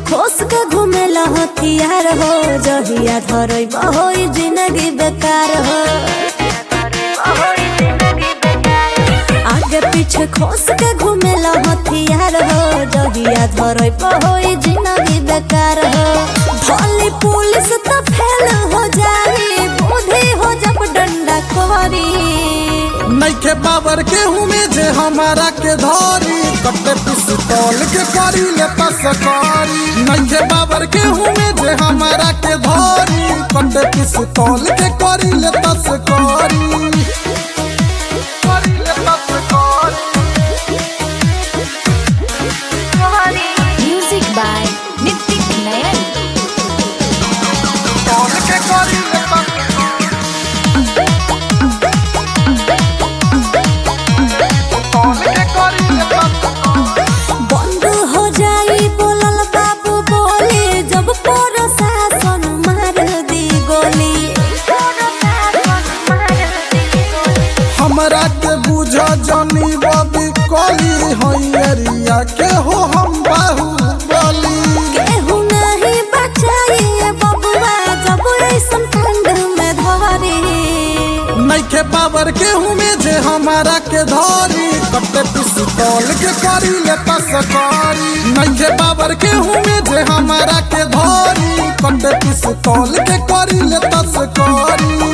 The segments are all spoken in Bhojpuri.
खोस के घूमेला हथियार हो जहिया धरई बहोई जिंदगी बेकार हो आगे पीछे खोस के घूमेला हथियार हो जहिया धरई बहोई जिंदगी बेकार हो भली पुलिस तो फेल हो जाई बुद्धि हो जब डंडा कोरी नैखे बाबर के हुमे जे हमारा के धरी कटे पिस्तौल के करी ले पसकारी नैखे बाबर के हुमे जे हमारा के धरी कटे पिस्तौल के करी ले तस्कारी करी ले तस्कारी Music by Nitik Nayan. तौल के करी ले तस्कारी तौल के करी ले तस्कारी बंद हो जाई बोलल बाबू बोली जब प्रशासन मार दी गोली हमरा के बुझ जनी बबी कली हई एरिया के हो हम बाहुबली केहू नहीं बचाई ये बबुआ जब ऐसन ठंड में धरी नैखे बाबर के हुमे जे हमारा के धरी कटे पिस्तौल के करी ले तस्कारी नैखे बाबर के हुमे जे हमारा के धरी कटे पिस्तौल के करी ले तस्कारी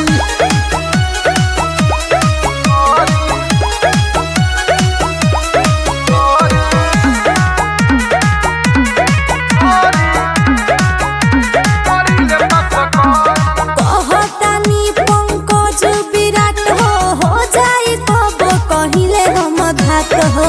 कहतानी पंकज विराट हो हो जाई कब कहिले हम घात हो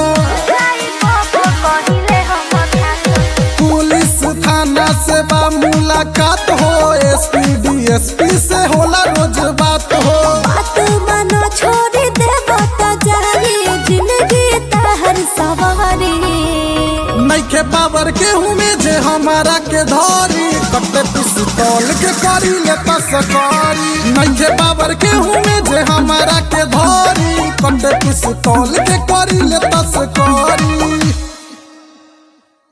पुलिस थाना से बा मुलाकात हो एसपी डीएसपी से होला रोज बात हो बात मानो छोड़ी देब त जाई जिंदगी तहर सवारी नैखे बाबर के हुमे जे हमारा के धरी कटे पिस्तौल के करी ले तस्कारी नैखे बाबर के हुमे जे हमारा के धरी कटे पिस्तौल के करी ले तस्कारी